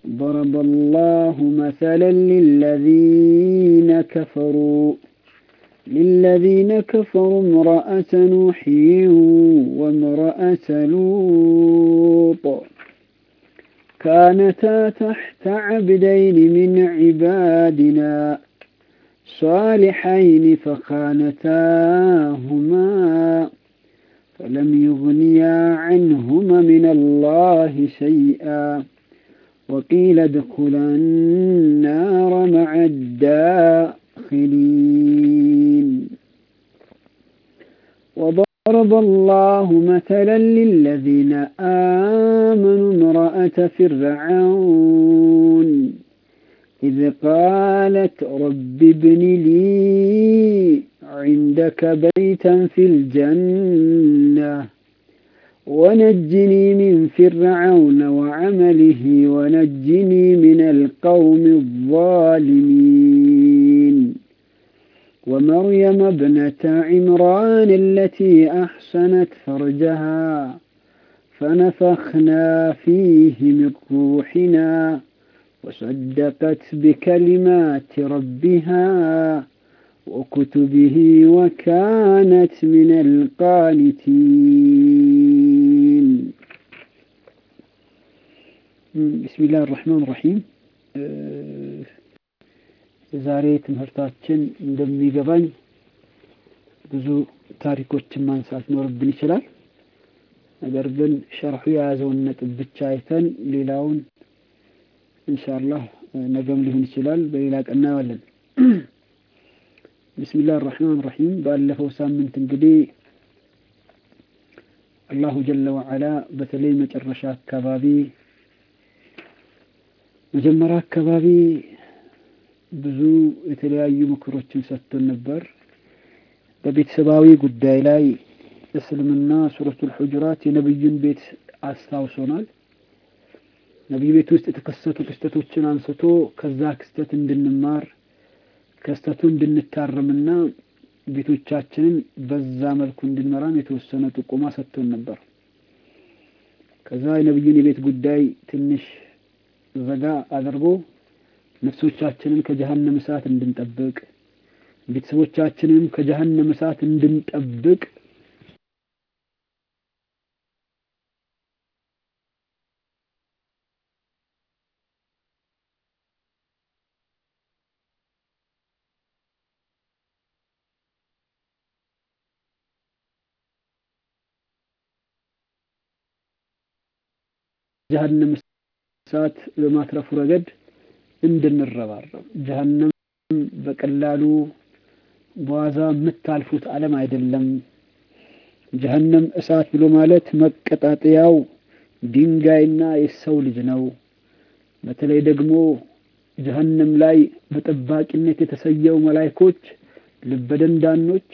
ضرب الله مثلا للذين كفروا للذين كفروا امرأة نوح وامرأة لوط كانتا تحت عبدين من عبادنا صالحين فخانتاهما فلم يغنيا عنهما من الله شيئا وقيل ادخلا النار مع الداخلين وضرب الله مثلا للذين آمنوا امرأة فرعون إذ قالت رب ابن لي عندك بيتا في الجنة ونجني من فرعون وعمله ونجني من القوم الظالمين ومريم ابنة عمران التي أحسنت فرجها فنفخنا فيه من روحنا وصدقت بكلمات ربها وكتبه وكانت من القانتين بسم الله الرحمن الرحيم ዛሬ ትምህርታችን እንደሚገባኝ ብዙ ታሪኮችን ማንሳት ኖርብን ይችላል። ነገር ግን ሸርሑ የያዘውን ነጥብ ብቻ አይተን ሌላውን ኢንሻአላህ ነገም ሊሆን ይችላል በሌላ ቀን እናየዋለን። ቢስሚላህ ራህማን ራሂም ባለፈው ሳምንት እንግዲህ አላሁ ጀለ ወዐላ በተለይ መጨረሻ አካባቢ መጀመሪያ አካባቢ ብዙ የተለያዩ ምክሮችን ሰጥቶን ነበር። በቤተሰባዊ ጉዳይ ላይ እስልምና ሱረቱል ሁጁራት የነብዩን ቤት አስታውሶናል። ነቢዩ ቤት ውስጥ የተከሰቱ ክስተቶችን አንስቶ ከዛ ክስተት እንድንማር ክስተቱ እንድንታረምና ቤቶቻችንን በዛ መልኩ እንድንመራም የተወሰነ ጥቆማ ሰጥቶን ነበር። ከዛ የነቢዩን የቤት ጉዳይ ትንሽ ዘጋ አድርጎ ነፍሶቻችንን ከጀሀነም እሳት እንድንጠብቅ ቤተሰቦቻችንንም ከጀሀነም እሳት እንድንጠብቅ ጀሀነም እሳት በማትረፉ ረገድ እንድንረባረብ ጀሀነም በቀላሉ በዋዛ የምታልፉት ዓለም አይደለም። ጀሀነም እሳት ብሎ ማለት መቀጣጠያው ድንጋይና የሰው ልጅ ነው። በተለይ ደግሞ ጀሀነም ላይ በጠባቂነት የተሰየው መላይኮች ልበደንዳኖች፣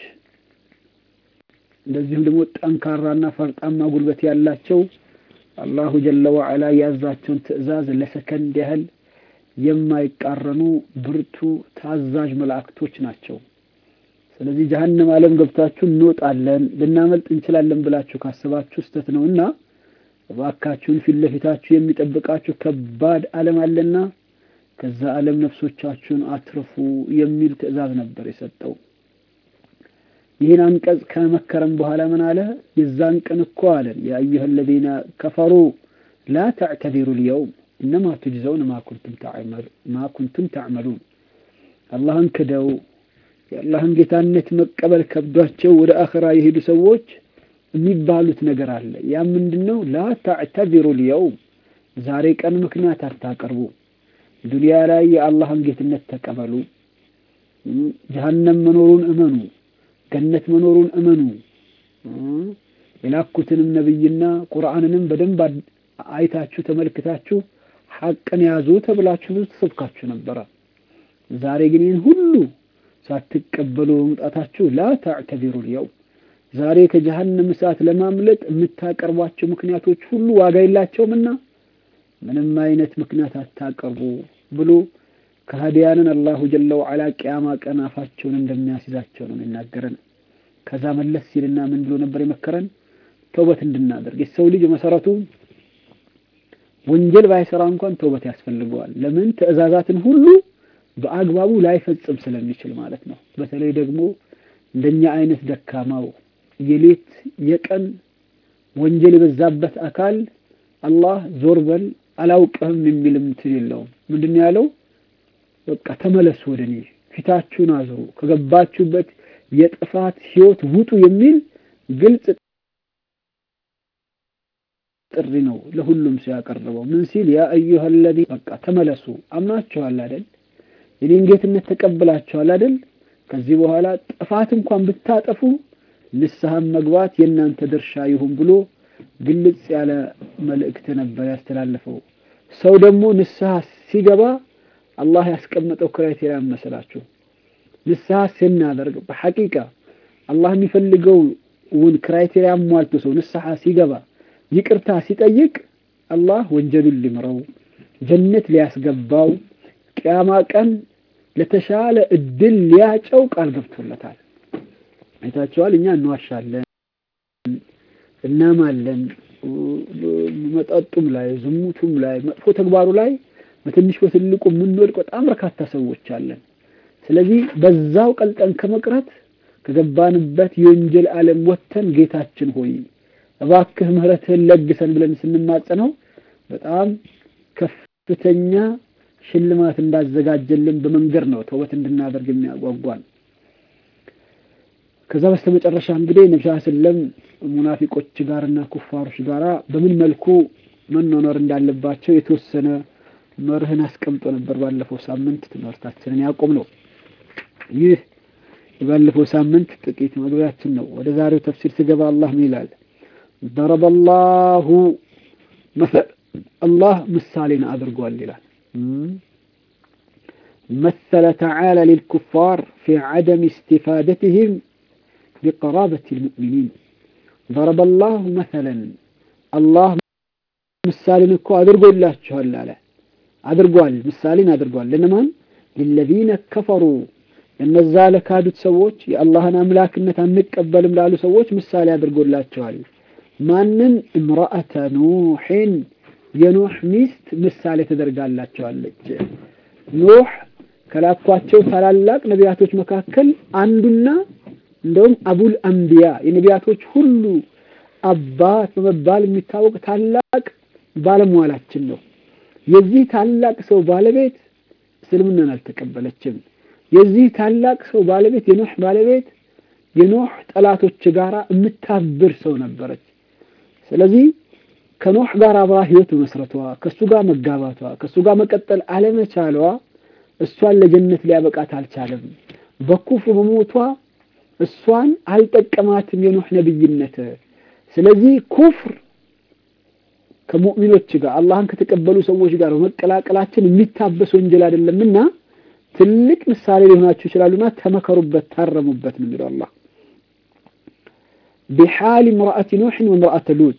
እንደዚሁም ደግሞ ጠንካራና ፈርጣማ ጉልበት ያላቸው አላሁ ጀለ ወዐላ ያዛቸውን ትዕዛዝ ለሰከንድ ያህል የማይቃረኑ ብርቱ ታዛዥ መላእክቶች ናቸው። ስለዚህ ጀሀነም ዓለም ገብታችሁ እንወጣለን ልናመልጥ እንችላለን ብላችሁ ካሰባችሁ ስተት ነው እና እባካችሁን ፊት ለፊታችሁ የሚጠብቃችሁ ከባድ ዓለም አለና ከዛ ዓለም ነፍሶቻችሁን አትርፉ የሚል ትዕዛዝ ነበር የሰጠው። ይህን አንቀጽ ከመከረም በኋላ ምን አለ? የዛን ቀን እኮ አለን ያ አዩሀ አለዚነ ከፈሩ ላ ተዕተዚሩ ልየውም እነማ ቱጅዘውን ማ ኩንቱም ተዕመሉን አላህን ክደው የአላህን ጌታነት መቀበል ከብዷቸው ወደ አኸራ የሄዱ ሰዎች የሚባሉት ነገር አለ። ያ ምንድን ነው? ላ ተዕተዚሩ ልየውም ዛሬ ቀን ምክንያት አታቀርቡ። ዱንያ ላይ የአላህን ጌትነት ተቀበሉ። ጀሀነም መኖሩን እመኑ። ገነት መኖሩን እመኑ። የላኩትንም ነብይና ቁርአንንም በደንብ አይታችሁ ተመልክታችሁ ሐቅን ያዙ ተብላችሁ ብዙ ተሰብካችሁ ነበረ። ዛሬ ግን ይህን ሁሉ ሳትቀበሉ በመምጣታችሁ ላ ተዕተዚሩ ልየውም ዛሬ ከጀሀነም እሳት ለማምለጥ የምታቀርቧቸው ምክንያቶች ሁሉ ዋጋ የላቸውምና ምንም አይነት ምክንያት አታቀርቡ ብሎ ከሃዲያንን አላሁ ጀለ ወዐላ ቅያማ ቀን አፋቸውን እንደሚያስይዛቸው ነው የሚናገረን። ከዛ መለስ ሲልና ምን ብሎ ነበር የመከረን? ተውበት እንድናደርግ የሰው ልጅ መሰረቱ ወንጀል ባይሰራ እንኳን ተውበት ያስፈልገዋል። ለምን ትዕዛዛትን ሁሉ በአግባቡ ላይፈጽም ስለሚችል ማለት ነው። በተለይ ደግሞ እንደኛ አይነት ደካማው የሌት የቀን ወንጀል የበዛበት አካል አላህ ዞር በል አላውቅህም የሚልም እንትን የለውም። ምንድን ያለው? በቃ ተመለሱ ወደ እኔ ፊታችሁን አዝሩ ከገባችሁበት የጥፋት ህይወት ውጡ የሚል ግልጽ ጥሪ ነው ለሁሉም ሰው ያቀረበው። ምን ሲል ያ አዩሃ ለዚ በቃ ተመለሱ፣ አምናችኋል አይደል? የኔን ጌትነት ተቀብላችኋል አይደል? ከዚህ በኋላ ጥፋት እንኳን ብታጠፉ ንስሐም መግባት የእናንተ ድርሻ ይሁን ብሎ ግልጽ ያለ መልእክት ነበር ያስተላለፈው። ሰው ደግሞ ንስሐ ሲገባ አላህ ያስቀመጠው ክራይቴሪያ መሰላችሁ? ንስሐ ስናደርግ በሐቂቃ አላህ የሚፈልገውን ክራይቴሪያ ሟልቶ ሰው ንስሐ ሲገባ ይቅርታ ሲጠይቅ አላህ ወንጀሉን ሊምረው ጀነት ሊያስገባው ቅያማ ቀን ለተሻለ እድል ሊያጨው ቃል ገብቶለታል። አይታችኋል። እኛ እንዋሻለን፣ እናማለን፣ መጠጡም ላይ ዝሙቱም ላይ መጥፎ ተግባሩ ላይ በትንሽ በትልቁ የምንወድቅ በጣም በርካታ ሰዎች አለን። ስለዚህ በዛው ቀልጠን ከመቅረት ከገባንበት የወንጀል ዓለም ወጥተን ጌታችን ሆይ እባክህ ምህረትህን ለግሰን ብለን ስንማጸነው በጣም ከፍተኛ ሽልማት እንዳዘጋጀልን በመንገድ ነው ተውበት እንድናደርግ የሚያጓጓን። ከዛ በስተመጨረሻ እንግዲህ ነቢ ስለም ሙናፊቆች ጋርና ኩፋሮች ጋር በምን መልኩ መኖር እንዳለባቸው የተወሰነ መርህን አስቀምጦ ነበር። ባለፈው ሳምንት ትምህርታችንን ያቆም ነው። ይህ የባለፈው ሳምንት ጥቂት መግቢያችን ነው። ወደ ዛሬው ተፍሲር ስገባ አላህ ምን ይላል? ضرب الله مثل الله ምሳሌን አድርጓል ይላል مثل تعالى للكفار في عدم استفادتهم بقرابة المؤمنين ضرب الله مثلا الله ምሳሌን እኮ አድርጎላችኋል አለ አድርጓል ምሳሌን አድርጓል ለነማን للذين كفروا እነዛ ለካዱት ሰዎች የአላህን አምላክነት አንቀበልም ላሉ ሰዎች ምሳሌ አድርጎላቸዋል ማንን እምራአተ ኑሕን የኑሕ ሚስት ምሳሌ ተደርጋላቸዋለች ኑሕ ከላኳቸው ታላላቅ ነቢያቶች መካከል አንዱና እንደውም አቡል አንቢያ የነቢያቶች ሁሉ አባት በመባል የሚታወቅ ታላቅ ባለሟላችን ነው የዚህ ታላቅ ሰው ባለቤት እስልምናን አልተቀበለችም የዚህ ታላቅ ሰው ባለቤት የኖህ ባለቤት የኖህ ጠላቶች ጋር የምታብር ሰው ነበረች ስለዚህ ከኖህ ጋር አብራ ህይወት መስረቷ ከሱ ጋር መጋባቷ ከሱ ጋር መቀጠል አለመቻሏ እሷን ለጀነት ሊያበቃት አልቻለም በኩፍር በሞቷ እሷን አልጠቀማትም የኖህ ነብይነት ስለዚህ ኩፍር ከሙእሚኖች ጋር አላህን ከተቀበሉ ሰዎች ጋር በመቀላቀላችን የሚታበስ ወንጀል አይደለምና ትልቅ ምሳሌ ሊሆናችሁ ይችላሉና ተመከሩበት ታረሙበት ነው የሚለው አላህ بحال امرأة نوح وامرأة لوط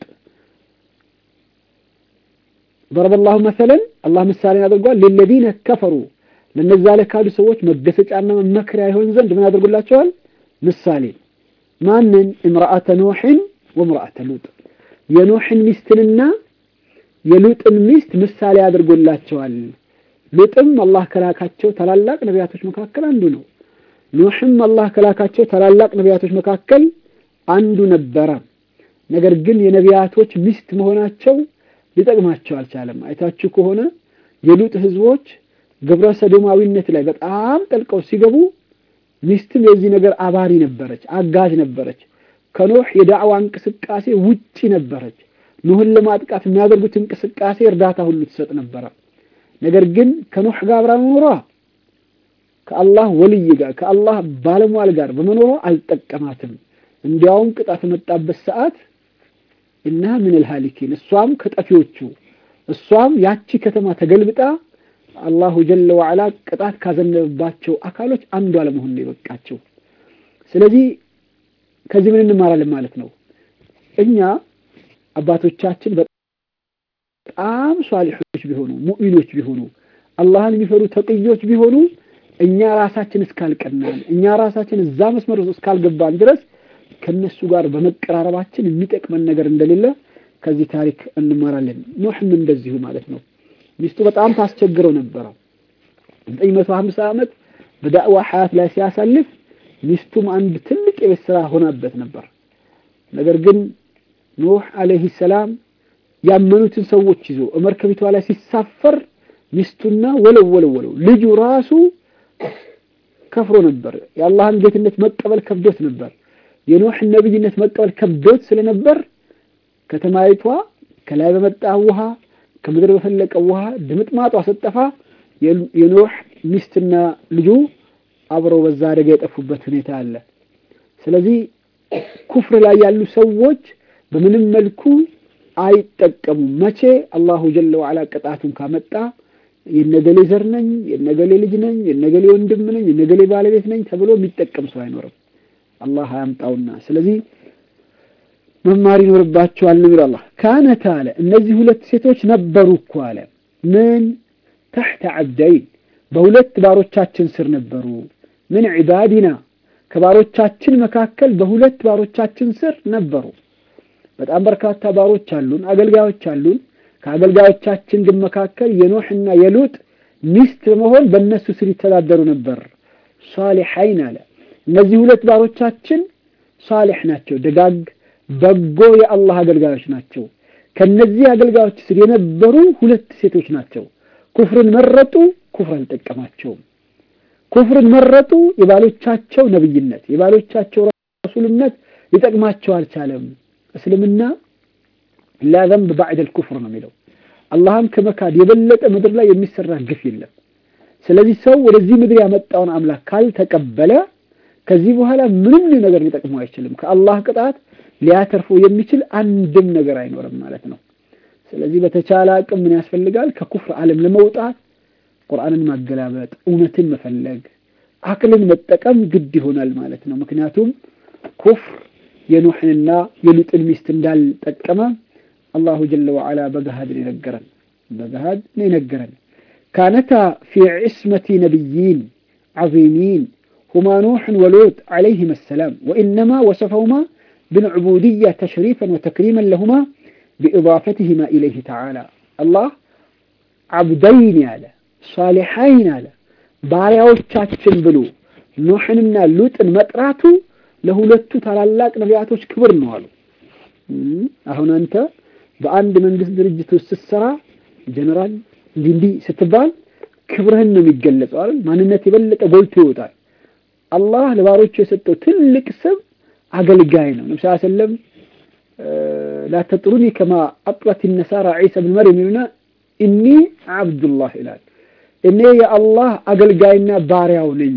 ضرب الله مثلا الله ምሳሌ አድርጓል للذين كفروا ለነዛ ለካዱ ሰዎች መገሰጫና መመከሪያ ይሆን ዘንድ ምን አድርጎላቸዋል ምሳሌ ማንን امرأة نوح وامرأة لوط የኖህን ሚስትንና የሉጥን ሚስት ምሳሌ አድርጎላቸዋል ሉጥም አላህ ከላካቸው ታላላቅ ነቢያቶች መካከል አንዱ ነው ኑህም አላህ ከላካቸው ታላላቅ ነቢያቶች መካከል አንዱ ነበረ ነገር ግን የነቢያቶች ሚስት መሆናቸው ሊጠቅማቸው አልቻለም አይታችሁ ከሆነ የሉጥ ህዝቦች ግብረ ሰዶማዊነት ላይ በጣም ጠልቀው ሲገቡ ሚስትም የዚህ ነገር አባሪ ነበረች አጋዥ ነበረች ከኖህ የዳዕዋ እንቅስቃሴ ውጪ ነበረች ኑህን ለማጥቃት የሚያደርጉት እንቅስቃሴ እርዳታ ሁሉ ትሰጥ ነበረ ነገር ግን ከኖህ ጋር አብራ መኖሯ ከአላህ ወልይ ጋር ከአላህ ባለሟል ጋር በመኖሯ አልጠቀማትም እንዲያውም ቅጣት የመጣበት ሰዓት እና ምን ልሃሊኪን እሷም ከጠፊዎቹ እሷም ያቺ ከተማ ተገልብጣ አላሁ ጀለ ወዓላ ቅጣት ካዘነበባቸው አካሎች አንዷ ለመሆን ነው የበቃቸው ስለዚህ ከዚህ ምን እንማራለን ማለት ነው እኛ አባቶቻችን በጣም ሷሊሖች ቢሆኑ ሙእሚኖች ቢሆኑ አላህን የሚፈሩ ተቅዮች ቢሆኑ እኛ ራሳችን እስካልቀናን እኛ ራሳችን እዛ መስመር እስካልገባን ድረስ ከነሱ ጋር በመቀራረባችን የሚጠቅመን ነገር እንደሌለ ከዚህ ታሪክ እንማራለን። ኑሕም እንደዚሁ ማለት ነው። ሚስቱ በጣም ታስቸግረው ነበረ። ዘጠኝ መቶ ሀምሳ ዓመት በዳዕዋ ሐያት ላይ ሲያሳልፍ ሚስቱም አንድ ትልቅ የቤት ስራ ሆናበት ነበር። ነገር ግን ኑህ አለይሂ ሰላም ያመኑትን ሰዎች ይዞ መርከቢቷ ላይ ሲሳፈር ሚስቱና ወለው ወለው ወለው ልጁ ራሱ ከፍሮ ነበር። የአላህን ጌትነት መቀበል ከብዶት ነበር። የኑሕን ነብይነት መቀበል ከብዶት ስለነበር ከተማይቷ ከላይ በመጣ ውሃ ከምድር በፈለቀ ውሃ ድምጥማጧ ስጠፋ የኑህ ሚስትና ልጁ አብረው በዛ አደጋ የጠፉበት ሁኔታ አለ። ስለዚህ ኩፍር ላይ ያሉ ሰዎች በምንም መልኩ አይጠቀሙም። መቼ አላሁ ጀለ ወዐላ ቅጣቱን ካመጣ የነገሌ ዘር ነኝ፣ የነገሌ ልጅ ነኝ፣ የነገሌ ወንድም ነኝ፣ የነገሌ ባለቤት ነኝ ተብሎ የሚጠቀም ሰው አይኖርም። አላህ አያምጣውና ስለዚህ መማር ይኖርባቸዋል ነው የሚለው አላህ። ካነት አለ እነዚህ ሁለት ሴቶች ነበሩ እኮ አለ ምን ተሕተ ዓብደይን በሁለት ባሮቻችን ስር ነበሩ። ምን ዒባዲና ከባሮቻችን መካከል በሁለት ባሮቻችን ስር ነበሩ። በጣም በርካታ ባሮች አሉን፣ አገልጋዮች አሉን። ከአገልጋዮቻችን ግን መካከል የኖሕና የሉጥ ሚስት በመሆን በእነሱ ስር ይተዳደሩ ነበር። ሷሊሐይን አለ እነዚህ ሁለት ባሮቻችን ሷሊሕ ናቸው፣ ደጋግ በጎ የአላህ አገልጋዮች ናቸው። ከነዚህ አገልጋዮች ስር የነበሩ ሁለት ሴቶች ናቸው። ኩፍርን መረጡ፣ ኩፍር አልጠቀማቸውም። ኩፍርን መረጡ፣ የባሎቻቸው ነብይነት የባሎቻቸው ረሱልነት ሊጠቅማቸው አልቻለም። እስልምና ላ ዘንብ ባዕደል ኩፍር ነው የሚለው። አላህን ከመካድ የበለጠ ምድር ላይ የሚሰራ ግፍ የለም። ስለዚህ ሰው ወደዚህ ምድር ያመጣውን አምላክ ካልተቀበለ ከዚህ በኋላ ምንም ነገር ሊጠቅመው አይችልም። ከአላህ ቅጣት ሊያተርፈው የሚችል አንድም ነገር አይኖርም ማለት ነው። ስለዚህ በተቻለ አቅም ምን ያስፈልጋል? ከኩፍር ዓለም ለመውጣት ቁርአንን ማገላበጥ፣ እውነትን መፈለግ፣ አቅልን መጠቀም ግድ ይሆናል ማለት ነው። ምክንያቱም ኩፍር የኑሕንና የሉጥን ሚስት እንዳልጠቀመ አላሁ ጀለ ወዐላ በገሃድ ነው የነገረን። በገሃድ ነው የነገረን። ካነታ ፊ ዒስመቲ ነቢይን ዐዚሚን ሁማ ኑሕን ወሉጥ ዐለይሂም ሰላም ወኢነማ ወሰፈሁማ بالعبودية تشريفا وتكريما لهما بإضافتهما إليه تعالى الله عبدين على صالحين على ባሪያዎቻችን ብሎ ኑሕንና ሉጥን መጥራቱ ለሁለቱ ታላላቅ ነቢያቶች ክብር ነው አሉ። አሁን አንተ በአንድ መንግስት ድርጅት ውስጥ ስትሰራ ጀነራል እንዲህ እንዲህ ስትባል ክብርህን ነው የሚገለጸው አይደል? ማንነት የበለጠ ጎልቶ ይወጣል። አላህ ለባሮቹ የሰጠው ትልቅ ስም አገልጋይ ነው። ነብዩ ሰለላሁ ዐለይሂ ወሰለም ላ ተጥሩኒ ከማ አጥረት ነሳራ ዒሳ ብን መርየም ይሉና እኒ አብዱላህ ይላል። እኔ የአላህ አገልጋይና ባሪያው ነኝ።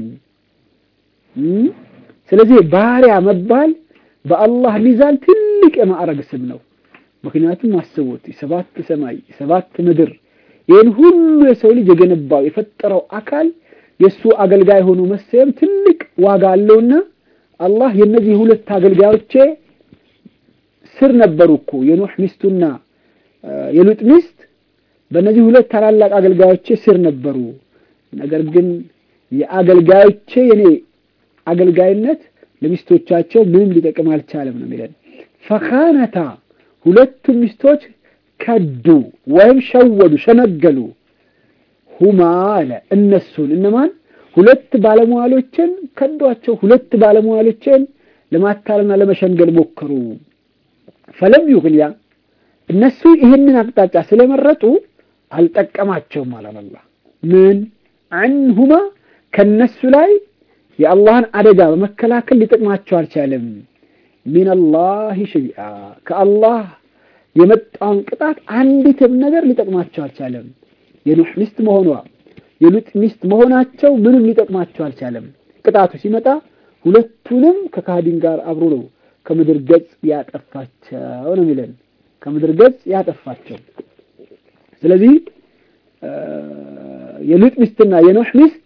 ስለዚህ ባሪያ መባል በአላህ ሚዛን ትልቅ የማዕረግ ስም ነው። ምክንያቱም አስቡት ሰባት ሰማይ ሰባት ምድር ይህን ሁሉ የሰው ልጅ የገነባው የፈጠረው አካል የእሱ አገልጋይ ሆኖ መሰየም ትልቅ ዋጋ አለውና አላህ የእነዚህ ሁለት አገልጋዮቼ ስር ነበሩ እኮ የኖህ ሚስቱና የሉጥ ሚስት በእነዚህ ሁለት ታላላቅ አገልጋዮቼ ስር ነበሩ። ነገር ግን የአገልጋዮቼ የኔ አገልጋይነት ለሚስቶቻቸው ምንም ሊጠቅም አልቻለም ነው የሚለን። ፈኻነታ ሁለቱም ሚስቶች ከዱ ወይም ሸወዱ፣ ሸነገሉ። ሁማ አለ እነሱን እነማን ሁለት ባለመዋሎችን ከዷቸው። ሁለት ባለመዋሎችን ለማታለልና ለመሸንገል ሞከሩ። ፈለም ዩግንያ እነሱ ይህንን አቅጣጫ ስለመረጡ አልጠቀማቸውም አላላ ምን አንሁማ ከነሱ ላይ የአላህን አደጋ በመከላከል ሊጠቅማቸው አልቻለም። ሚነላሂ ሸይአ ከአላህ የመጣውን ቅጣት አንዲትም ነገር ሊጠቅማቸው አልቻለም። የኑሕ ሚስት መሆኗ የሉጥ ሚስት መሆናቸው ምንም ሊጠቅማቸው አልቻለም። ቅጣቱ ሲመጣ ሁለቱንም ከካህዲን ጋር አብሮ ነው ከምድር ገጽ ያጠፋቸው ነው የሚለን ከምድር ገጽ ያጠፋቸው። ስለዚህ የሉጥ ሚስትና የኖህ ሚስት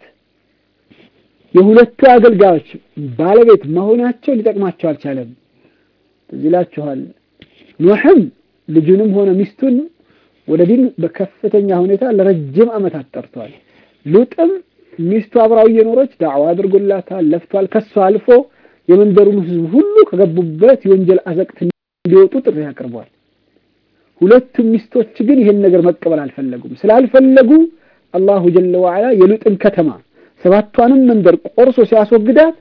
የሁለቱ አገልጋዮች ባለቤት መሆናቸው ሊጠቅማቸው አልቻለም። እዚህ ይላችኋል። ኖህም ልጁንም ሆነ ሚስቱን ወደ ዲን በከፍተኛ ሁኔታ ለረጅም ዓመታት ጠርቷል። ሉጥም ሚስቱ አብራው እየኖረች ዳዕዋ አድርጎላታል፣ ለፍቷል። ከሷ አልፎ የመንደሩን ሕዝብ ሁሉ ከገቡበት የወንጀል አዘቅት እንዲወጡ ጥሪ አቅርቧል። ሁለቱም ሚስቶች ግን ይሄን ነገር መቀበል አልፈለጉም። ስላልፈለጉ አላሁ ጀለ ወዐላ የሉጥን ከተማ ሰባቷንም መንደር ቆርሶ ሲያስወግዳት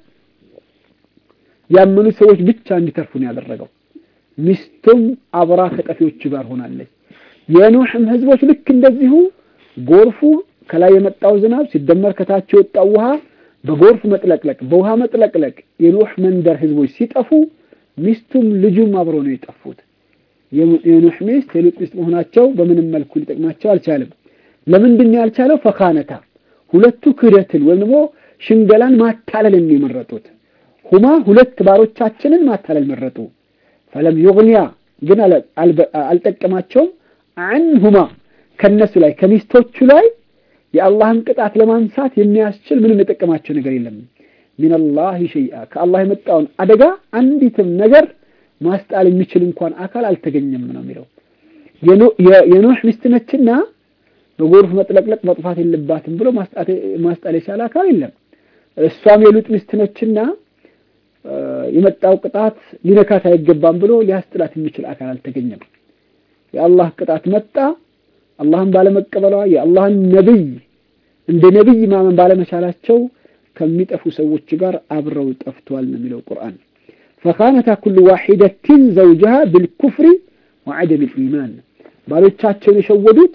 ያመኑት ሰዎች ብቻ እንዲተርፉ ነው ያደረገው። ሚስቱም አብራ ከጠፊዎቹ ጋር ሆናለች። የኑሕም ህዝቦች ልክ እንደዚሁ ጎርፉ ከላይ የመጣው ዝናብ ሲደመር ከታች የወጣው ውሃ በጎርፍ መጥለቅለቅ በውሃ መጥለቅለቅ የኑሕ መንደር ህዝቦች ሲጠፉ ሚስቱም ልጁም አብረው ነው የጠፉት። የኑሕ ሚስት የሉጥ ሚስት መሆናቸው በምንም መልኩ ሊጠቅማቸው አልቻለም። ለምንድን ነው ያልቻለው? ፈካነታ ሁለቱ ክህደትን ወይም ደግሞ ሽንገላን ማታለልን የመረጡት ሁማ ሁለት ባሮቻችንን ማታለል መረጡ። ፈለም ዩግኒያ ግን አልጠቀማቸውም። አንሁማ ከነሱ ላይ ከሚስቶቹ ላይ የአላህን ቅጣት ለማንሳት የሚያስችል ምንም የጠቀማቸው ነገር የለም። ሚነላሂ ሸይአ ከአላህ የመጣውን አደጋ አንዲትም ነገር ማስጣል የሚችል እንኳን አካል አልተገኘም ነው የሚለው። የኖህ ሚስት ነችና በጎርፍ መጥለቅለቅ መጥፋት የለባትም ብሎ ማስጣል የቻለ አካል የለም። እሷም የሉጥ ሚስት ነችና የመጣው ቅጣት ሊነካት አይገባም ብሎ ሊያስጥላት የሚችል አካል አልተገኘም። የአላህ ቅጣት መጣ። አላህን ባለመቀበሏ የአላህን ነብይ እንደ ነብይ ማመን ባለመቻላቸው ከሚጠፉ ሰዎች ጋር አብረው ጠፍቷል ነው የሚለው ቁርአን። ፈካነታ ኩሉ ዋሒደትን ዘውጀሃ ብልኩፍሪ ወዐደም ልኢማን ባሎቻቸውን የሸወዱት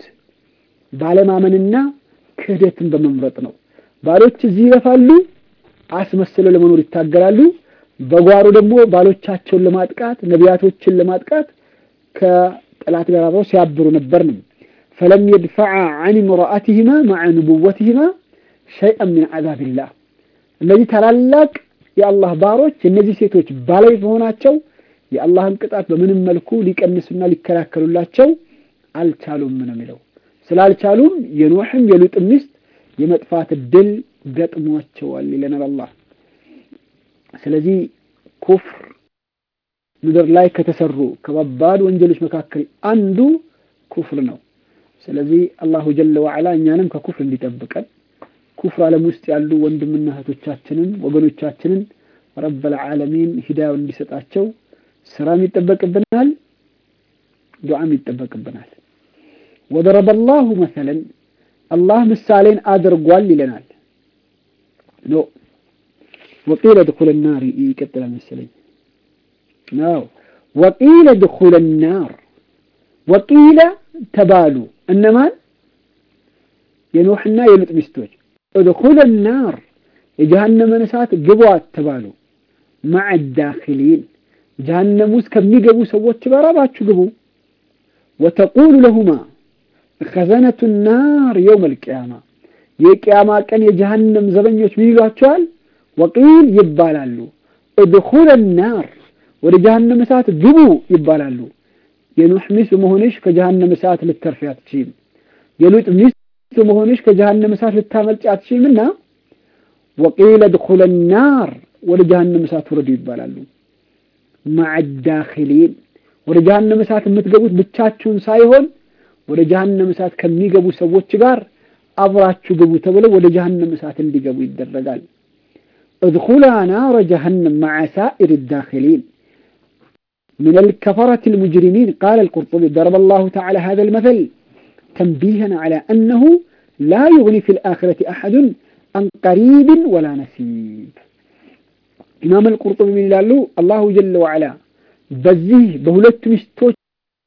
ባለማመንና ክህደትን በመምረጥ ነው። ባሎች እዚህ ይለፋሉ፣ አስመስለው ለመኖር ይታገላሉ። በጓሮ ደግሞ ባሎቻቸውን ለማጥቃት ነቢያቶችን ለማጥቃት ከጠላት ጋር አብረው ሲያብሩ ነበር ነው። ፈለም የድፈዓ ዐን ምርአትህማ መዐ ንቡወትህማ ሸይአን ሚን ዐዛቢላህ እነዚህ ታላላቅ የአላህ ባሮች እነዚህ ሴቶች ባለቤት መሆናቸው የአላህን ቅጣት በምንም መልኩ ሊቀንሱና ሊከላከሉላቸው አልቻሉም ነው የሚለው። ስላልቻሉም የኖሕም የሉጥ ሚስት የመጥፋት እድል ገጥሟቸዋል ይለናል አላህ። ስለዚህ ኩፍር ምድር ላይ ከተሰሩ ከባባድ ወንጀሎች መካከል አንዱ ኩፍር ነው። ስለዚህ አላሁ ጀለ ወዐላ እኛንም ከኩፍር እንዲጠብቀን ኩፍር ዓለም ውስጥ ያሉ ወንድምና እህቶቻችንን ወገኖቻችንን ረበል ዓለሚን ሂዳያውን እንዲሰጣቸው ስራም ይጠበቅብናል፣ ዱዓም ይጠበቅብናል። ወደረበ ላሁ መሰለን አላህ ምሳሌን አድርጓል ይለናል። ኖ ወቂለ ድኹለ ናር ይቀጥላል መሰለኝ። ነው ወቂለ ድኹለ ናር ወቂለ ተባሉ እነማን የኖሕና የሉጥ ሚስቶች እድኹለ ናር የጀሃነመን እሳት ግቧት ተባሉ። መዐ ዳኺሊን ጀሃነም ውስጥ ከሚገቡ ሰዎች ጋር አብራችሁ ግቡ። ወተቁሉ ለሁማ ኸዘነቱ ናር የውም አልቅያማ የቅያማ ቀን የጀሃነም ዘበኞች ምን ይሏቸዋል? ወቂል ይባላሉ። እድኹለ ናር ወደ ጀሃነም እሳት ግቡ ይባላሉ። የኑሕ ሚስት በመሆንሽ ከጀሃነም እሳት ልተርፊ አትችይም። የሉጥ ሚስት በመሆንሽ ከጀሃነም እሳት ልታመልጭ አትችይምና ወቂለ ድኹለ ናር ወደ ጀሃነም እሳት ውረዱ ይባላሉ። መዐ ዳኺሊን ወደ ጀሃነም እሳት የምትገቡት ብቻችሁን ሳይሆን ወደ ጀሃነም እሳት ከሚገቡ ሰዎች ጋር አብራችሁ ግቡ ተብለው ወደ ጀሃነም እሳት እንዲገቡ ይደረጋል። እድኹላ ናረ ጀሃነም መዐ ሳኢር ዳኺሊን من الكفرة المجرمين قال القرطبي ضرب الله تعالى هذا المثل تنبيها على أنه لا يغني في الآخرة أحد عن قريب ولا نسيب إمام القرطبي من لالو الله جل وعلا بزيه بهلت مستوش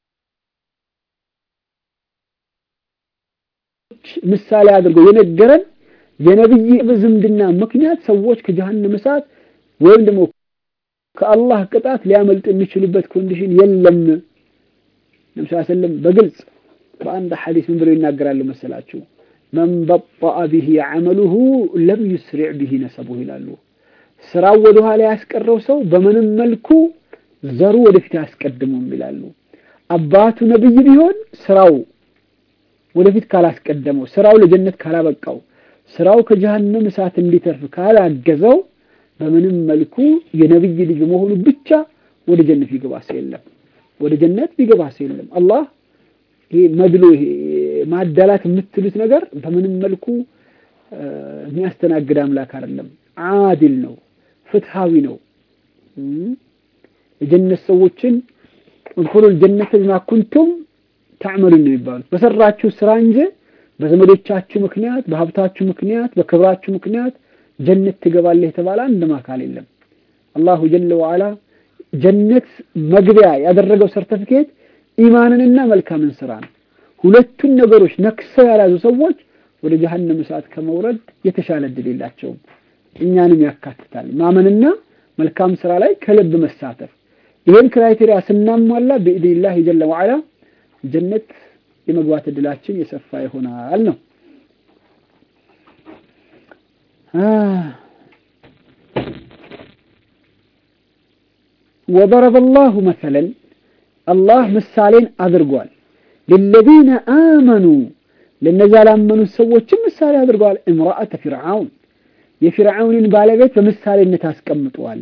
ምሳሌ አድርጎ የነገረን የነብይ ዝምድና ምክንያት ሰዎች ከጀሃነም እሳት ወይም ደግሞ ከአላህ ቅጣት ሊያመልጥ የሚችሉበት ኮንዲሽን የለም። ነብዩ ሰለላሁ በግልጽ በአንድ ሐዲስ ምን ብለው ይናገራሉ መሰላችሁ? መን በጠአ ቢሂ ዐመሉሁ ለም ዩስሪዕ ቢሂ ነሰቡሁ ይላሉ። ስራው ወደ ኋላ ያስቀረው ሰው በምንም መልኩ ዘሩ ወደፊት አያስቀድመውም ይላሉ። አባቱ ነብይ ቢሆን ስራው ወደፊት ካላስቀደመው፣ ስራው ለጀነት ካላበቃው፣ ስራው ከጀሃነም እሳት እንዲተርፍ ካላገዘው በምንም መልኩ የነብይ ልጅ በመሆኑ ብቻ ወደ ጀነት ቢገባ ሰው የለም። ወደ ጀነት ቢገባ ሰው የለም። አላህ ይሄ መድሎ ይሄ ማዳላት የምትሉት ነገር በምንም መልኩ የሚያስተናግድ አምላክ አይደለም። አዲል ነው፣ ፍትሃዊ ነው። የጀነት ሰዎችን እድኹሉል ጀነተ ቢማ ኩንቱም ታዕመሉን ነው የሚባሉት በሰራችሁ ስራ እንጂ በዘመዶቻችሁ ምክንያት በሀብታችሁ ምክንያት በክብራችሁ ምክንያት ጀነት ትገባለህ የተባለ አንድም አካል የለም። አላሁ ጀለ ወዓላ ጀነት መግቢያ ያደረገው ሰርተፊኬት ኢማንንና መልካምን ስራ ነው። ሁለቱን ነገሮች ነክሰው ያልያዙ ሰዎች ወደ ጀሀነም እሳት ከመውረድ የተሻለ እድል የላቸውም። እኛንም ያካትታል። ማመንና መልካም ስራ ላይ ከልብ መሳተፍ። ይህን ክራይቴሪያ ስናሟላ ብኢድኒላህ ጀለ ወዓላ ጀነት የመግባት እድላችን የሰፋ ይሆናል ነው። ወደረበ ላሁ መሰለን አላህ ምሳሌን አድርጓል። ለለዚነ አመኑ ለነዚያ ላመኑት ሰዎችም ምሳሌ አድርገዋል። እምራአተ ፊርዓውን የፊርዓውንን ባለቤት በምሳሌነት አስቀምጠዋል።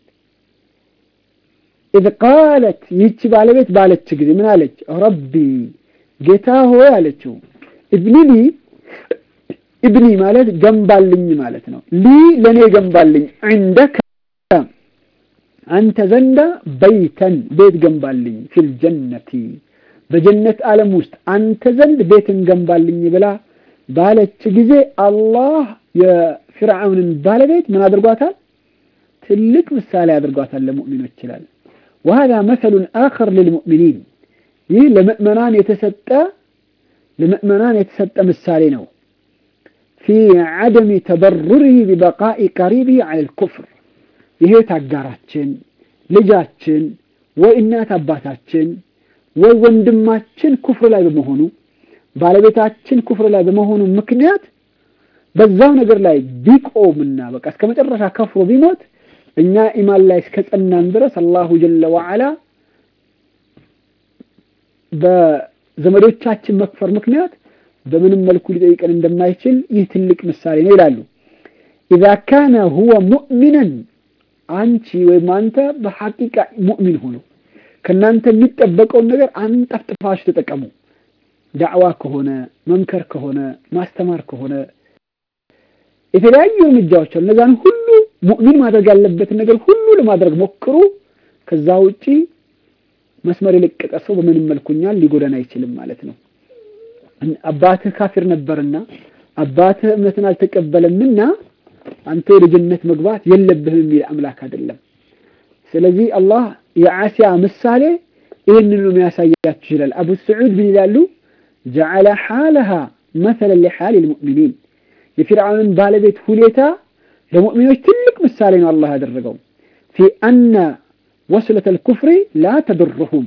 ኢዝ ቃለት ይህች ባለቤት ባለች ጊዜ ምን አለች? ረቢ ጌታ ሆይ አለችው። እብኒ ሊ እብኒ ማለት ገንባልኝ ማለት ነው። ሊ ለእኔ ገንባልኝ፣ ዕንደከ አንተ ዘንዳ በይተን ቤት ገንባልኝ፣ ፊል ጀነቲ በጀነት ዓለም ውስጥ አንተ ዘንድ ቤትን ገንባልኝ ብላ ባለች ጊዜ አላህ የፊርዓውንን ባለቤት ምን አድርጓታል? ትልቅ ምሳሌ አድርጓታል ለሙእሚኖች ይላል። ወሀዛ መሰሉን አኸር ልልሙእሚኒን ይህ ለምእመናን የተሰጠ ለምእመናን የተሰጠ ምሳሌ ነው። ፊ ዐደሚ ተበሩሪህ ቢበቃኢ ቀሪቢህ ዐለል ኩፍር የህይወት አጋራችን፣ ልጃችን፣ ወይ እናት አባታችን፣ ወይ ወንድማችን ኩፍር ላይ በመሆኑ ባለቤታችን ኩፍር ላይ በመሆኑ ምክንያት በዛው ነገር ላይ ቢቆምና በቃ እስከ መጨረሻ ከፍሮ ቢሞት እኛ ኢማን ላይ እስከ ጸናን ድረስ አላሁ ጀለ ወዐላ በዘመዶቻችን መክፈር ምክንያት በምንም መልኩ ሊጠይቀን እንደማይችል ይህ ትልቅ ምሳሌ ነው ይላሉ። ኢዛ ካነ ሁወ ሙእሚነን አንቺ ወይም አንተ በሐቂቃ ሙእሚን ሆኖ ከእናንተ የሚጠበቀውን ነገር አንጠፍጥፋችሁ ተጠቀሙ። ዳዕዋ ከሆነ መምከር ከሆነ ማስተማር ከሆነ የተለያዩ እርምጃዎች አሉ። እነዛን ሁሉ ሙእሚን ማድረግ ያለበትን ነገር ሁሉ ለማድረግ ሞክሩ። ከዛ ውጪ መስመር የለቀቀ ሰው በምንም መልኩ እኛን ሊጎዳን አይችልም ማለት ነው። አባትህ ካፊር ነበርና አባትህ እምነትን አልተቀበለምና አንተ ወደ ጀነት መግባት የለብህም የሚል አምላክ አይደለም። ስለዚህ አላህ የዓሲያ ምሳሌ ይህንን ነው የሚያሳያችሁ ይላል። አቡ ስዑድ ምን ይላሉ? ጀዐለ ሓለሃ መሰለን ሊሓል ልሙእሚኒን የፊርዓውንን ባለቤት ሁኔታ ለሙእሚኖች ትልቅ ምሳሌ ነው አላህ ያደረገው ፊ አነ ወስለት ልኩፍሪ ላ ተድርሁም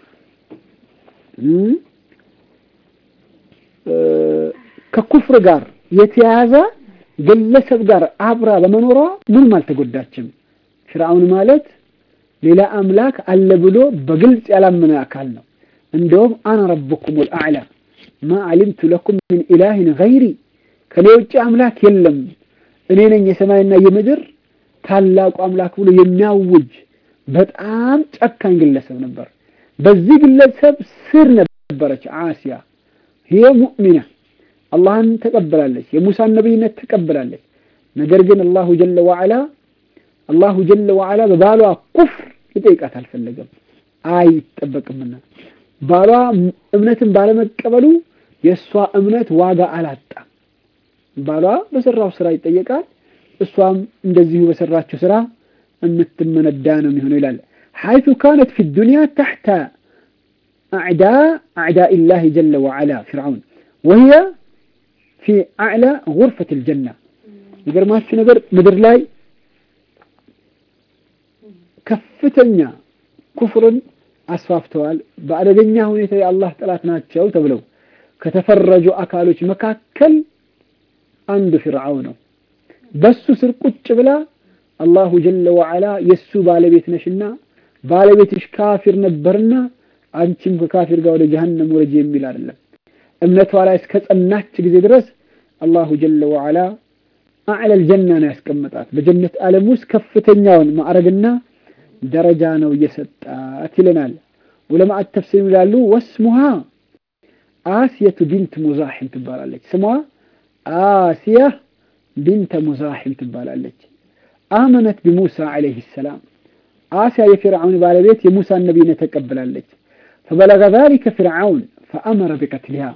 ከኩፍር ጋር የተያያዘ ግለሰብ ጋር አብራ በመኖሯ ምንም አልተጎዳችም። ፊርዓውን ማለት ሌላ አምላክ አለ ብሎ በግልጽ ያላመነ አካል ነው። እንደውም አነ ረብኩም ልአዕላ ማ ዓሊምቱ ለኩም ምን ኢላህን ገይሪ ከኔ ውጭ አምላክ የለም እኔ ነኝ የሰማይና የምድር ታላቁ አምላክ ብሎ የሚያውጅ በጣም ጨካኝ ግለሰብ ነበር። በዚህ ግለሰብ ስር ነበረች ዓሲያ። ይሄ ሙእሚና አላህን ተቀበላለች፣ የሙሳን ነቢይነት ተቀበላለች። ነገር ግን አላሁ ጀለ ወዐላ አላሁ ጀለ ወዐላ በባሏ ኩፍር ሊጠይቃት አልፈለገም፣ አይጠበቅምና ባሏ እምነትን ባለመቀበሉ የእሷ እምነት ዋጋ አላጣም። ባሏ በሰራው ስራ ይጠየቃል፣ እሷም እንደዚሁ በሰራችው ስራ የምትመነዳ ነው የሚሆነው ይላል። ሐይቱ ካነት ፊ ዱንያ ተሕተ አዕዳ አዕዳኢ ላህ ጀለ ወዐላ ፊርዓውን ወህየ ፊ አዕላ ጉርፈት ልጀና። የሚገርማችሁ ነገር ምድር ላይ ከፍተኛ ኩፍርን አስፋፍተዋል። በአደገኛ ሁኔታ የአላህ ጠላት ናቸው ተብለው ከተፈረጁ አካሎች መካከል አንዱ ፊርዓውን ነው። በሱ ስር ቁጭ ብላ አላሁ ጀለ ወዐላ የእሱ ባለቤት ነሽና ባለቤትሽ ካፊር ነበርና አንቺም ከካፊር ጋር ወደ ጀሀነም ወረጅ የሚል አይደለም። እምነቷ ላይ እስከ ጸናች ጊዜ ድረስ አላሁ ጀለ ወዐላ አዕለል ጀና ነው ያስቀመጣት። በጀነት ዓለም ውስጥ ከፍተኛውን ማዕረግና ደረጃ ነው እየሰጣት ይለናል። ዑለማء ተፍሲር ይላሉ ወስሙሃ አስየቱ ቢንት ሙዛሒም ትባላለች። ስሟ አሲያ ቢንተ ሙዛሒም ትባላለች። አመነት ቢሙሳ ዓለይሂ ሰላም አሲያ የፊርዓውን ባለቤት የሙሳን ነቢይነት ተቀብላለች። ፈበለገ ዛሊከ ፊርዓውን ፈአመረ ቢቀትሊሃ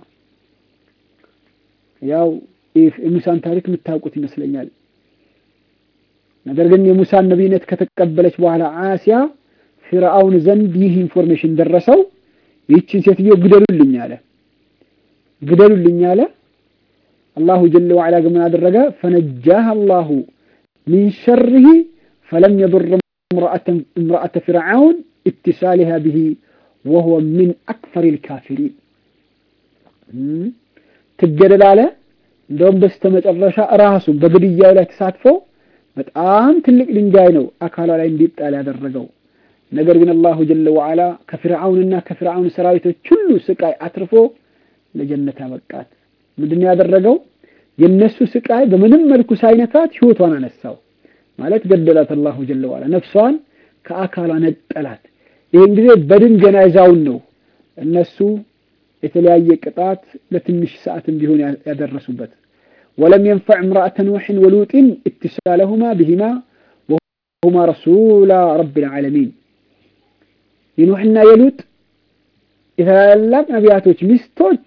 ያው የሙሳን ታሪክ የምታውቁት ይመስለኛል። ነገር ግን የሙሳን ነቢይነት ከተቀበለች በኋላ አሲያ ፊርዓውን ዘንድ ይህ ኢንፎርሜሽን ደረሰው። ይህችን ሴትዮ ግደሉልኝ አለ ግደሉልኝ አለ። አላሁ ጀለ ወዐላ ግን ምን አደረገ? ፈነጃህ አላሁ ሚን ሸርህ ፈለም የዱር እምረአተ ፊርዓውን ኢትሳሊሃ ብሂ ወሁወ ሚን አክፈር ልካፊሪን ትገደል አለ። እንደውም በስተመጨረሻ ራሱን በግድያው ላይ ተሳትፎ በጣም ትልቅ ድንጋይ ነው አካሏ ላይ እንዲጣል ያደረገው። ነገር ግን አላሁ ጀለ ወዐላ ከፊርዓውንና ከፊርዓውን ሰራዊቶች ሁሉ ስቃይ አትርፎ ለጀነት አበቃት። ምንድን ያደረገው? የነሱ ስቃይ በምንም መልኩ ሳይነካት ህይወቷን አነሳው ማለት ገደላት። አላሁ ጀለ ወዐላ ነፍሷን ከአካሏ ነጠላት። ይህን ጊዜ በድን ገና ይዛውን ነው እነሱ የተለያየ ቅጣት ለትንሽ ሰዓትም ቢሆን ያደረሱበት። ወለም የንፈዕ እምራአተ ኑሕን ወሉጢን እትሳለሁማ ብሂማ ወሁማ ረሱላ ረቢል ዓለሚን የኑሕና የሉጥ የታላላቅ ነቢያቶች ሚስቶች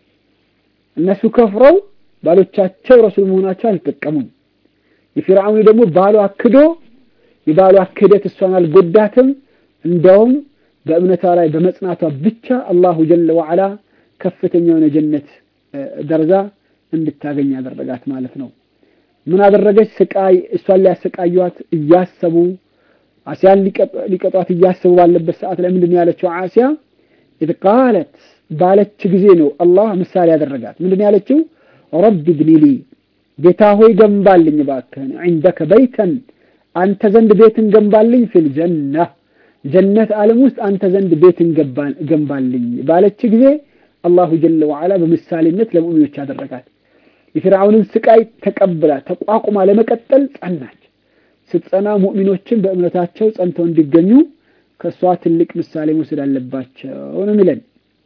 እነሱ ከፍረው ባሎቻቸው ረሱል መሆናቸው አልጠቀሙም። የፊርዓውን ደግሞ ባሏ ክዶ የባሏ ክደት እሷን አልጎዳትም። እንደውም በእምነቷ ላይ በመጽናቷ ብቻ አላሁ ጀለ ወዐላ ከፍተኛ የሆነ ጀነት ደረጃ እንድታገኝ ያደረጋት ማለት ነው። ምን አደረገች? ስቃይ እሷን ሊያሰቃዩት እያሰቡ አሲያን ሊቀጧት እያሰቡ ባለበት ሰዓት ላይ ምንድን ያለችው አሲያ ኢዝ ቃለት ባለች ጊዜ ነው አላህ ምሳሌ ያደረጋት። ምንድን ያለችው? ረቢ ብኒሊ ጌታ ሆይ ገንባልኝ እባክህን፣ ዒንደከ በይተን አንተ ዘንድ ቤትን ገንባልኝ፣ ፊል ጀና ጀነት ዓለም ውስጥ አንተ ዘንድ ቤትን ገንባልኝ ባለች ጊዜ አላሁ ጀለ ወዐላ በምሳሌነት ለሙእሚኖች ያደረጋት። የፊርዓውንን ስቃይ ተቀብላ ተቋቁማ ለመቀጠል ጸናች። ስትጸና ሙእሚኖችን በእምነታቸው ጸንተው እንዲገኙ ከእሷ ትልቅ ምሳሌ መውሰድ አለባቸው ነው የሚለን።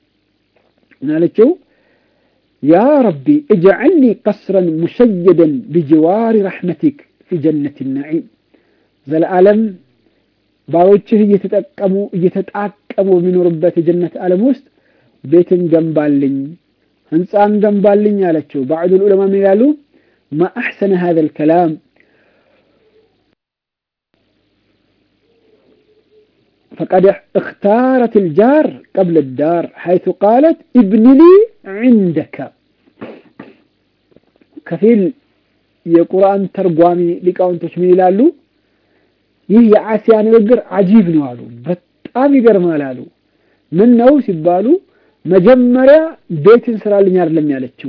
ምን አለችው? ያ ረቢ እጅዐልኒ ቀስረን ሙሸየደን ቢጅዋሪ ረሕመቲክ ፊ ጀነት ናዒም ዘለዓለም ባሮችህ እየተጠቀሙ እየተጣቀሙ በሚኖሩበት የጀነት ዓለም ውስጥ ቤትን ገንባልኝ፣ ህንፃን ገንባልኝ አለችው። ባዕዱል ዑለማ ምን ይላሉ? ማ አሕሰነ ሃዘል ከላም ፈቀድ እክታረት ልጃር ቀብል ዳር ሐይቱ ቃለት ኢብኒ ሊ ዒንደከ። ከፊል የቁርአን ተርጓሚ ሊቃውንቶች ምን ይላሉ? ይህ የአሲያ ንግግር አጂብ ነው አሉ። በጣም ይገርማል አሉ። ምን ነው ሲባሉ መጀመሪያ ቤትን ስራልኝ አይደለም ያለችው፣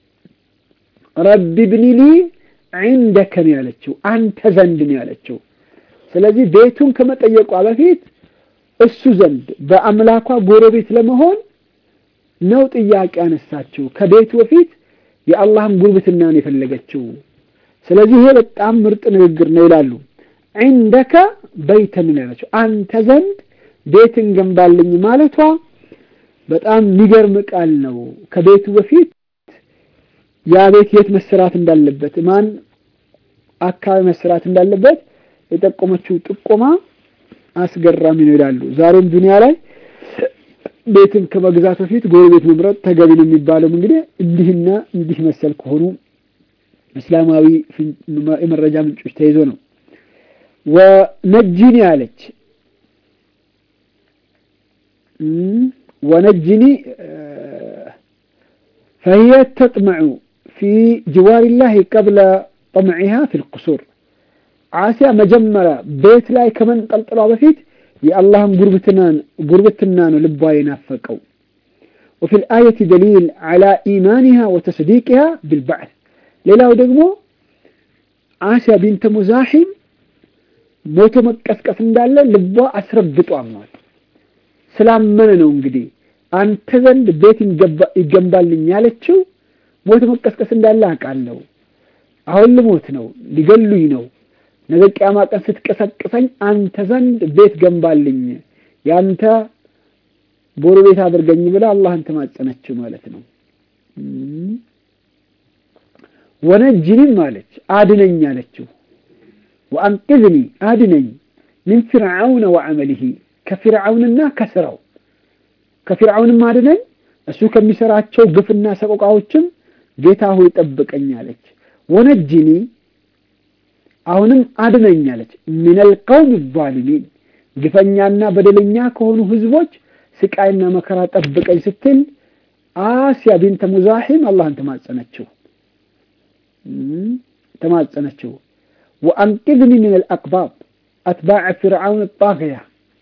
ረቢ ብኒ ሊ ዒንደከ ነው ያለችው፣ አንተ ዘንድ ነው ያለችው። ስለዚህ ቤቱን ከመጠየቋ በፊት እሱ ዘንድ በአምላኳ ጎረቤት ለመሆን ነው ጥያቄ ያነሳችው። ከቤቱ በፊት የአላህን ጉርብትና ነው የፈለገችው። ስለዚህ ይሄ በጣም ምርጥ ንግግር ነው ይላሉ። ዒንደከ በይተን ነው ያለችው፣ አንተ ዘንድ ቤትን ገንባልኝ ማለቷ በጣም የሚገርም ቃል ነው። ከቤቱ በፊት ያ ቤት የት መሰራት እንዳለበት ማን አካባቢ መሰራት እንዳለበት የጠቆመችው ጥቆማ አስገራሚ ነው ይላሉ። ዛሬም ዱንያ ላይ ቤትን ከመግዛት በፊት ጎረቤት መምረጥ ተገቢ ነው የሚባለው እንግዲህ እንዲህና እንዲህ መሰል ከሆኑ እስላማዊ የመረጃ ምንጮች ተይዞ ነው። ወነጅኒ አለች ወነጅኒ ፈሂየ ተጥመዑ ፊ ጅዋሪላሂ ቀብለ ጠምዒሃ ፊ ልቁሱር አሲያ መጀመሪያ ቤት ላይ ከመንጠልጠሏ በፊት የአላህን ጉርብትና ነው ልቧ የናፈቀው። ወፊ ልአየት ደሊል ዓላ ኢማኒሃ ወተስዲቅሃ ብልባዕት። ሌላው ደግሞ አሲያ ቢንተ ሙዛሒም ሞቶ መቀስቀስ እንዳለ ልቧ አስረግጦ አምኗል። ስላመነ ነው እንግዲህ አንተ ዘንድ ቤት ይገንባልኝ ያለችው። ሞቶ መቀስቀስ እንዳለ አውቃለሁ። አሁን ልሞት ነው፣ ሊገሉኝ ነው ነገ ቂያማ ቀን ስትቀሰቅሰኝ አንተ ዘንድ ቤት ገንባልኝ ያንተ ጎረቤት አድርገኝ ብላ አላህን ተማጸነችው ማለት ነው። ወነጅኒም አለች አድነኝ አለችው። ወአንቅዝኒ አድነኝ ምን ፊርዓውነ ወዐመሊሂ ከፊርዓውንና ከስራው ከፊርዓውንም አድነኝ እሱ ከሚሰራቸው ግፍና ሰቆቃዎችም ጌታ ሆይ ጠብቀኝ አለች። ወነጅኒ አሁንም አድነኝ አለች። ሚነል ቀውም ዛሊሚን ግፈኛና በደለኛ ከሆኑ ህዝቦች ስቃይና መከራ ጠብቀኝ ስትል አስያ ቢንተ ሙዛሒም አላህን ተማጸነችው ተማጸነችው። ወአንቅዝኒ ሚነል አቅባብ አትባዕ ፊርዓውን ጣግያ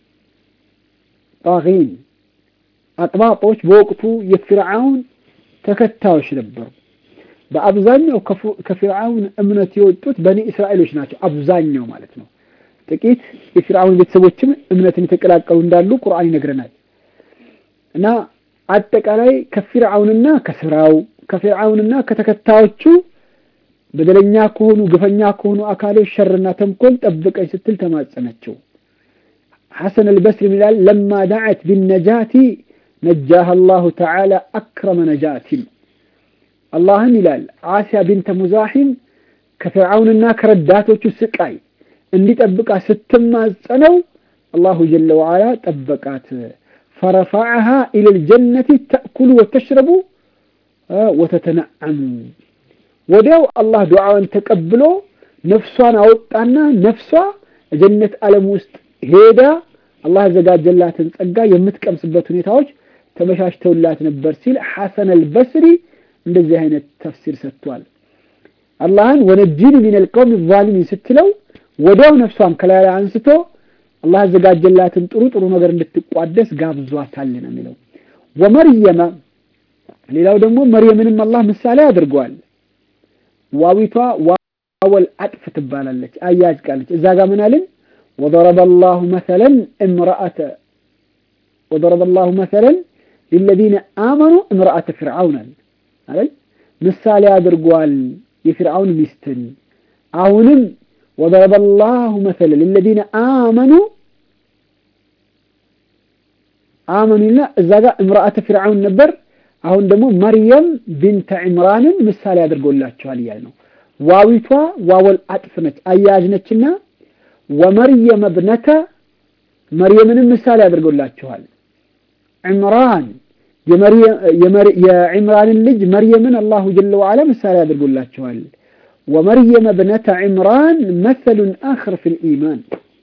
ጣጊን አጥባጦች በወቅቱ የፊርዓውን ተከታዮች ነበሩ። በአብዛኛው ከፊርዓውን እምነት የወጡት በኒ እስራኤሎች ናቸው። አብዛኛው ማለት ነው። ጥቂት የፊርዓውን ቤተሰቦችም እምነትን የተቀላቀሉ እንዳሉ ቁርአን ይነግረናል። እና አጠቃላይ ከፊርዓውንና ከስራው ከፊርዓውንና ከተከታዮቹ በደለኛ ከሆኑ ግፈኛ ከሆኑ አካሎች ሸርና ተንኮል ጠብቀኝ ስትል ተማጸነችው። ሐሰን አልበስሪ ይላል ለማ ዳዐት ቢነጃቲ ነጃህ አላሁ ተዓላ አክረመ ነጃቲን አላህን ይላል አሲያ ቢንተ ሙዛሒም ከፍርዓውንና ከረዳቶቹ ስቃይ እንዲጠብቃ ስትማጸነው አላሁ ጀለ ወዓላ ጠበቃት። ፈረፈዐሃ ኢለል ጀነቲ ተእኩሉ ወተሽረቡ ወተተነዐሙ ወዲያው አላህ ዱዓዋን ተቀብሎ ነፍሷን አወጣና ነፍሷ ጀነት ዓለም ውስጥ ሄዳ አላህ ያዘጋጀላትን ጸጋ የምትቀምስበት ሁኔታዎች ተመቻችተውላት ነበር ሲል ሐሰን አልበስሪ እንደዚህ አይነት ተፍሲር ሰጥቷል። አላህን ወነጂኒ ሚነል ቀውሚ ዛሊሚን ስትለው ወዲያው ነፍሷን ከላይ ላይ አንስቶ አላህ ያዘጋጀላትን ጥሩ ጥሩ ነገር እንድትቋደስ ጋብዟታል ነው የሚለው። ወመርየመ ሌላው ደግሞ መርየምንም አላህ ምሳሌ አድርገዋል። ዋዊቷ ዋወል አጥፍ ትባላለች፣ አያጅ ቃለች። እዛ ጋር ምን አልን? وضرب الله مثلا امرأة وضرب الله مثلا للذين آمنوا امرأة فرعون አይደል ምሳሌ አድርጓል የፊርዓውን ሚስትን አሁንም وضرب الله مثلا للذين آمنوا አመኑና እዛ ጋር امرأة فرعون ነበር አሁን ደግሞ መርየም ቢንተ ዕምራንን ምሳሌ አድርጎላቸዋል እያለ ነው ዋዊቷ ዋወል አጥፍ ነች አያያዥ ነችና ወመርየም እብነተ መርየምንም ምሳሌ አድርጎላችኋል። ዕምራን የዕምራንን ልጅ መርየምን አላሁ ጀለ ወዓላ ምሳሌ አድርጎላችኋል። ወመርየም እብነተ ዕምራን መሰሉን አኽር ፊል ኢማን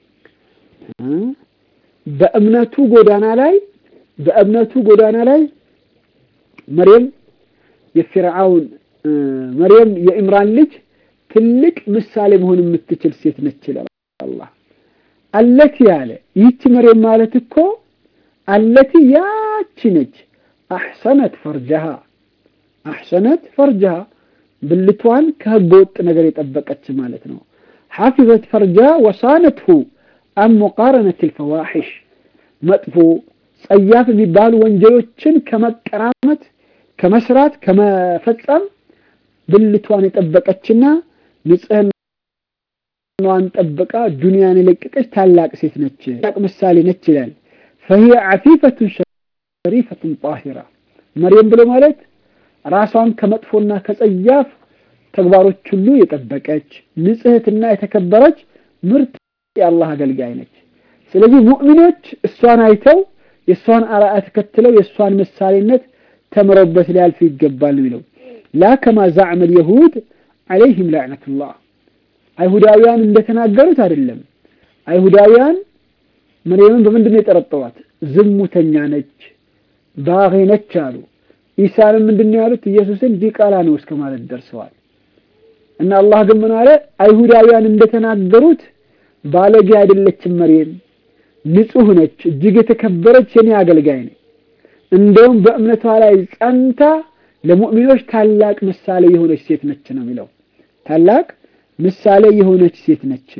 በእምነቱ ጎዳና ላይ በእምነቱ ጎዳና ላይ መርየም የፊርዓውን መርየም የዕምራን ልጅ ትልቅ ምሳሌ መሆን የምትችል ሴት ነች ይላል። አላህ አለቲ ያለ ይህች መርየም ማለት እኮ አለቲ ያቺ ነች። አሕሰነት ፈርጀሃ አሕሰነት ፈርጀሃ ብልቷን ከህገ ወጥ ነገር የጠበቀች ማለት ነው። ሐፊዘት ፈርጀሃ ወሳነትሁ አን ሙቃረነት ልፈዋሒሽ መጥፎ ጸያፍ የሚባሉ ወንጀሎችን ከመቀራመት ከመስራት ከመፈጸም ብልቷን የጠበቀችና ንጽህና ዋን ጠብቃ ዱንያን የለቀቀች ታላቅ ሴት ነች። ታላቅ ምሳሌ ነች ይላል። ፈሂየ ዓፊፈቱን ሸሪፈቱን ጣሂራ መርየም ብሎ ማለት ራሷን ከመጥፎና ከጸያፍ ተግባሮች ሁሉ የጠበቀች ንጽህትና የተከበረች ምርጥ የአላህ አገልጋይ ነች። ስለዚህ ሙእሚኖች እሷን አይተው የእሷን አርአያ ተከትለው የእሷን ምሳሌነት ተምረውበት ሊያልፉ ይገባል የሚለው ላ ከማ ዛዕመ ልየሁድ ዓለይህም ላዕነቱላህ አይሁዳውያን እንደተናገሩት አይደለም። አይሁዳውያን መርየምን በምንድን ነው የጠረጠሯት? ዝሙተኛ ነች፣ ባጌ ነች አሉ። ኢሳንም ምንድን ነው ያሉት? ኢየሱስን ዲቃላ ነው እስከ ማለት ደርሰዋል። እና አላህ ግን ምን አለ? አይሁዳውያን እንደተናገሩት ባለጌ አይደለችም መርየም፣ ንጹህ ነች፣ እጅግ የተከበረች የኔ አገልጋይ ነች። እንደውም በእምነቷ ላይ ጸንታ ለሙእሚኖች ታላቅ ምሳሌ የሆነች ሴት ነች ነው የሚለው ታላቅ ምሳሌ የሆነች ሴት ነች።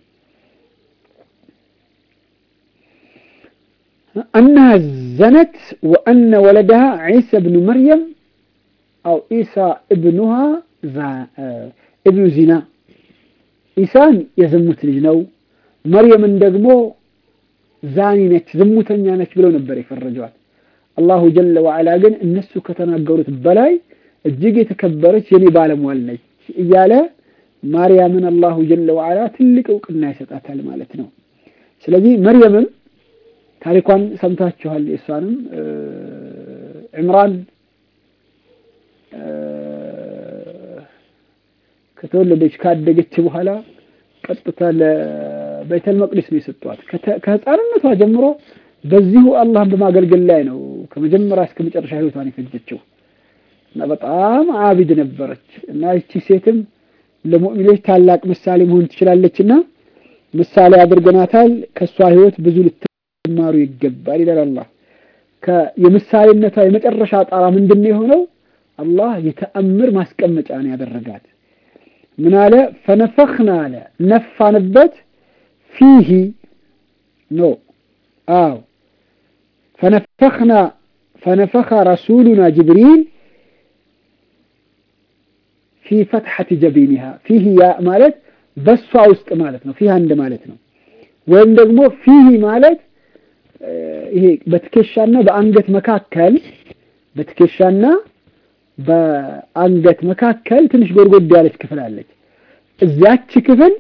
أنها زنت وأن ولدها عيسى بن مريم أو عيسى ابنها ابن زنا ኢሳን የዝሙት ልጅ ነው። መርየምን ደግሞ ዛኒ ነች፣ ዝሙተኛ ነች ብለው ነበር የፈረጀዋል። አላሁ ጀለ ወዓላ ግን እነሱ ከተናገሩት በላይ እጅግ የተከበረች የኔ ባለሟል ነች እያለ ማርያምን አላሁ ጀለ ወዓላ ትልቅ እውቅና ይሰጣታል ማለት ነው። ስለዚህ መርየምም ታሪኳን ሰምታችኋል። የእሷንም ዕምራን ከተወለደች ካደገች በኋላ ቀጥታ ለቤተል መቅዲስ ነው የሰጧት። ከህፃንነቷ ጀምሮ በዚሁ አላህን በማገልገል ላይ ነው ከመጀመሪያ እስከ መጨረሻ ህይወቷን የፈጀችው እና በጣም አቢድ ነበረች እና ይቺ ሴትም ለሙእሚኖች ታላቅ ምሳሌ መሆን ትችላለች እና ምሳሌ አድርገናታል። ከእሷ ህይወት ብዙ ልትማሩ ይገባል ይላል አላህ። የምሳሌነቷ የመጨረሻ ጣራ ምንድን ነው የሆነው? አላህ የተአምር ማስቀመጫ ነው ያደረጋት። ምን አለ? ፈነፈኽና አለ ነፋንበት፣ ፊሂ ኖ አው ፈነፈኽና ፈነፈኸ ረሱሉና ጅብሪል ፊ ፈትሐቲ ጀቢኒሃ ፊሂ ያ ማለት በሷ ውስጥ ማለት ነው። ፊሃ እንደ ማለት ነው። ወይም ደግሞ ፊሂ ማለት ይሄ በትከሻና በአንገት መካከል በትከሻና በአንገት መካከል ትንሽ ጎድጎድ ያለች ክፍል አለች። እዚያች ክፍል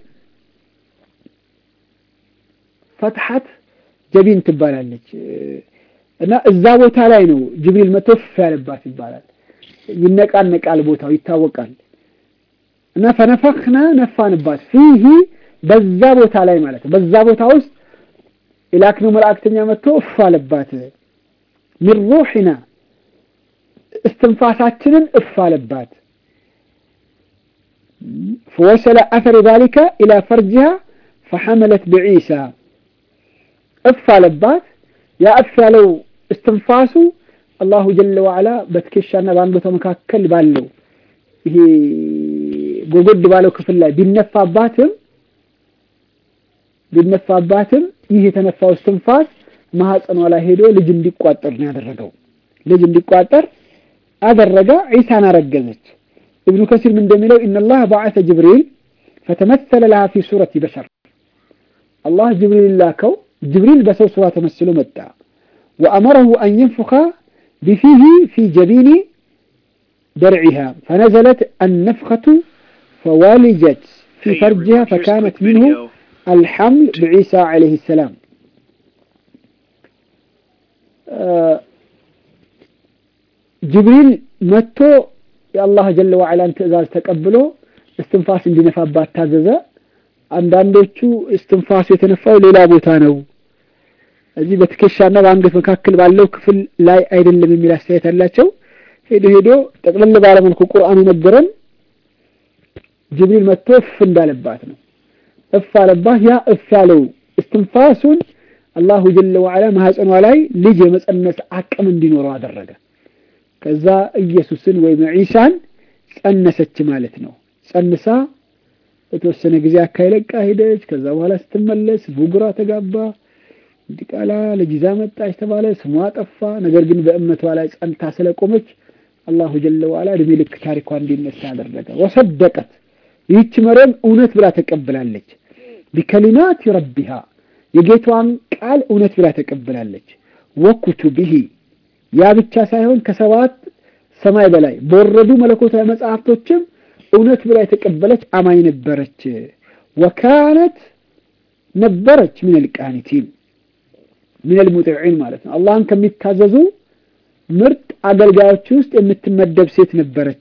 ፈትሐት ጀቢን ትባላለች እና እዛ ቦታ ላይ ነው ጅብሪል መተፍ ያለባት ይባላል። ይነቃነቃል፣ ቦታው ይታወቃል። እና ፈነፈኽና ነፋንባት ፊሂ በዛ ቦታ ላይ ማለት ነው። በዛ ቦታ ውስጥ የላክነው መልእክተኛ መጥቶ እፍ አለባት። ሚን ሩሒና እስትንፋሳችንን እፍ አለባት። ፈወሰለ አተር ዛሊከ ኢላ ፈርጅሃ ፈሐመለት ብዒሳ እፍ አለባት። ያ እፍ ያለው እስትንፋሱ አላሁ ጀለ ወዐላ በትከሻና በአንገቷ መካከል ባለው ይሄ ጎጎድ ባለው ክፍል ላይ ቢነፋባትም ቢነፋባትም ይህ የተነፋው እስትንፋስ ማህፀኗ ላይ ሄዶ ልጅ እንዲቋጠር ነው ያደረገው። ልጅ እንዲቋጠር አደረገ። ዒሳን አረገዘች። ኢብኑ ከሲር ምን እንደሚለው ኢነላህ በዐሰ ጅብሪል ፈተመሰለ ለሃ ፊ ሱረቲ በሸር አላህ ጅብሪል ላከው። ጅብሪል በሰው ሱራ ተመስሎ መጣ። ወአመረሁ አን የንፉኻ ቢፊሂ ፊ ጀቢኒ درعها فنزلت النفخة فوالجت في فرجها فكانت منه الحمل بعيسى عليه السلام ጅብሪል መጥቶ የአላህ ጀለ ወዐላን ትእዛዝ ተቀብሎ እስትንፋስ እንዲነፋባት ታዘዘ። አንዳንዶቹ እስትንፋሱ የተነፋው ሌላ ቦታ ነው፣ እዚህ በትከሻና በአንገት መካከል ባለው ክፍል ላይ አይደለም የሚል አስተያየት አላቸው። ሄዶ ሄዶ ጠቅለል ባለ መልኩ ቁርአን የነገረን ጅብሪል መጥቶ እፍ እንዳለባት ነው። እፍ አለባት። ያ እፍ ያለው እስትንፋሱን አላሁ ጀለ ወዐላ ማህፀኗ ላይ ልጅ የመጸነስ አቅም እንዲኖረው አደረገ። ከዛ ኢየሱስን ወይም ዒሳን ጸነሰች ማለት ነው። ጸንሳ በተወሰነ ጊዜ አካይ ለቃ ሄደች። ከዛ በኋላ ስትመለስ ቡጉራ ተጋባ። ዲቃላ ልጅ ይዛ መጣች ተባለ። ስሟ ጠፋ። ነገር ግን በእምነቷ ላይ ጸንታ ስለቆመች አላሁ ጀለ ወዐላ እድሜ ልክ ታሪኳ እንዲነሳ አደረገ። ወሰደቀት ይህች መርየም እውነት ብላ ተቀብላለች። ቢከሊማት ረቢሃ የጌታዋን ቃል እውነት ብላ ተቀብላለች። ወኩቱቢሂ ያ ብቻ ሳይሆን ከሰባት ሰማይ በላይ በወረዱ መለኮታዊ መጽሐፍቶችም እውነት ብላ የተቀበለች አማኝ ነበረች። ወካነት ነበረች ሚነል ቃኒቲን ሚነል ሙጢዒን ማለት ነው። አላህን ከሚታዘዙ ምርጥ አገልጋዮች ውስጥ የምትመደብ ሴት ነበረች።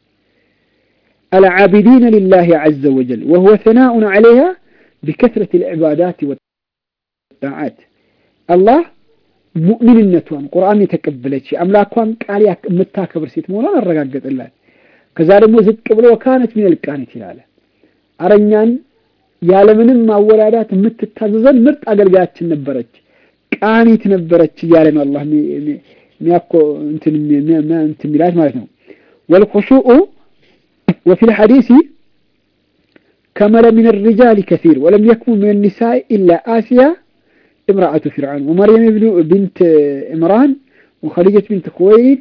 አልዓቢዲነ ሊላሂ ዐዘ ወጀል ወሁወ ሰናኡን ዐለይሃ ቢከስረት ልዕባዳት ወጣዓት አላህ ሙእሚንነቷን ቁርአን የተቀበለች የአምላኳን ቃል የምታከብር ሴት መሆኗን አረጋገጠላት። ከዛ ደግሞ ዝቅ ብሎ ወካነት ሚነል ቃኒት ይላል። አረኛን ያለምንም ማወላዳት የምትታዘዘን ምርጥ አገልጋያችን ነበረች፣ ቃኒት ነበረች እያለ ነው አላህ ሚያኮ እንትን ሚላት ማለት ነው። ወልኹሹኡ ወፊ ልሐዲሲ ከመለ ሚን ሪጃል ከሲር ወለም የክሙ ሚን ኒሳኢ ኢላ አሲያ امرأة فرعون ومريم ابن بنت عمران وخديجة بنت خويلد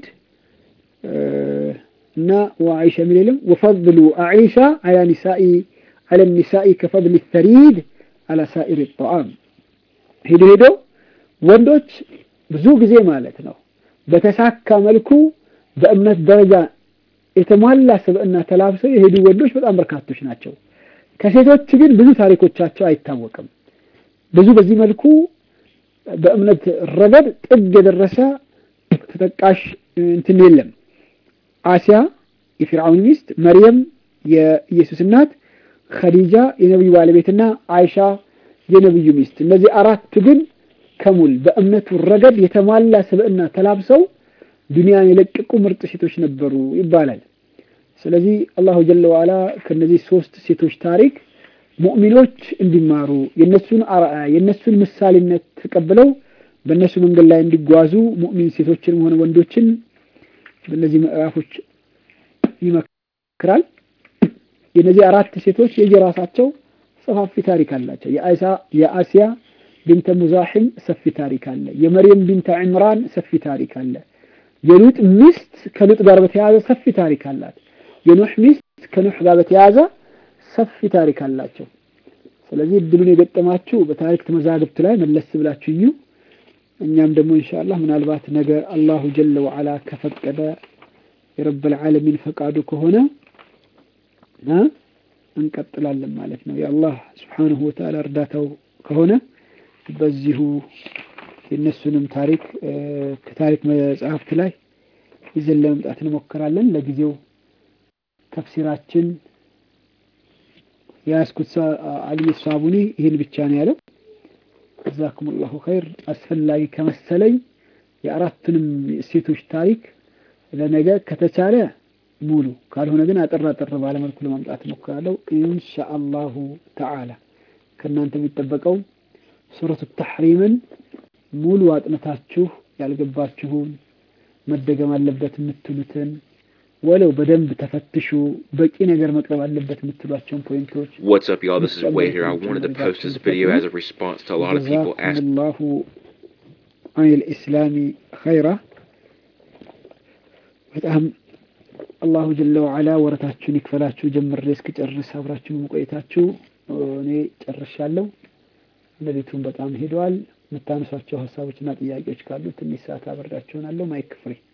نا وعائشة من العلم وفضل عائشة على نساء على النساء كفضل الثريد على سائر الطعام ሄዶ ሄዶ ወንዶች ብዙ ጊዜ ማለት ነው በተሳካ መልኩ በእምነት ደረጃ የተሟላ ስብዕና ተላብሰው የሄዱ ወንዶች በጣም በርካቶች ናቸው። ከሴቶች ግን ብዙ ታሪኮቻቸው አይታወቅም። ብዙ በዚህ መልኩ በእምነት ረገድ ጥግ የደረሰ ተጠቃሽ እንትን የለም። አሲያ የፊርዓውን ሚስት፣ መርየም የኢየሱስ እናት፣ ኸዲጃ የነቢዩ ባለቤትና አይሻ የነቢዩ ሚስት። እነዚህ አራቱ ግን ከሙል በእምነቱ ረገድ የተሟላ ስብዕና ተላብሰው ዱንያን የለቀቁ ምርጥ ሴቶች ነበሩ ይባላል። ስለዚህ አላሁ ጀለ ዋላ ከነዚህ ሶስት ሴቶች ታሪክ ሙእሚኖች እንዲማሩ የነሱን አርአያ የነሱን ምሳሌነት ተቀብለው በእነሱ መንገድ ላይ እንዲጓዙ ሙእሚን ሴቶችንም ሆነ ወንዶችን በእነዚህ ምዕራፎች ይመክራል። የእነዚህ አራት ሴቶች የየራሳቸው ሰፋፊ ታሪክ አላቸው። የአሲያ ቢንተ ሙዛሒም ሰፊ ታሪክ አለ። የመርየም ቢንተ ዕምራን ሰፊ ታሪክ አለ። የሉጥ ሚስት ከሉጥ ጋር በተያያዘ ሰፊ ታሪክ አላት። የኑሕ ሚስት ከኑሕ ጋር በተያያዘ ሰፊ ታሪክ አላቸው። ስለዚህ እድሉን የገጠማችሁ በታሪክ መዛግብት ላይ መለስ ብላችሁ እዩ። እኛም ደግሞ ኢንሻአላህ ምናልባት ነገ አላሁ ጀለ ወዓላ ከፈቀደ የረበል ዓለሚን ፈቃዱ ከሆነ እንቀጥላለን ማለት ነው። የአላህ ስብሓንሁ ወተዓላ እርዳታው ከሆነ በዚሁ የእነሱንም ታሪክ ከታሪክ መጽሐፍት ላይ ይዘን ለመምጣት እንሞክራለን። ለጊዜው ተፍሲራችን የያዝኩት አልይ ሳቡኒ ይህን ብቻ ነው ያለው። ጀዛኩም ላሁ ኸይር። አስፈላጊ ከመሰለኝ የአራቱንም ሴቶች ታሪክ ለነገ ከተቻለ ሙሉ ካልሆነ ግን አጠር አጠር ባለመልኩ ለማምጣት እሞክራለሁ ኢንሻአላሁ ተዓላ። ከእናንተ የሚጠበቀው ሱረቱ ተሕሪምን ሙሉ አጥንታችሁ ያልገባችሁን መደገም አለበት የምትሉትን ወለው በደንብ ተፈትሹ በቂ ነገር መቅረብ አለበት የምትሏቸውን ፖይንቶች What's up, y'all? This is Way here. I wanted to post this video as a response to a lot of people asking. ላሁ አን ልእስላሚ ኸይራ በጣም አላሁ ጀለ ወዓላ ወረታችሁን ይክፈላችሁ። ጀምሬ እስክጨርስ አብራችሁን መቆየታችሁ እኔ ጨርሻለሁ። ሌሊቱን በጣም ሄደዋል። የምታነሷቸው ሀሳቦችና ጥያቄዎች ካሉ ትንሽ ሰዓት አበርዳችሁናለሁ። ማይክ ፍሪ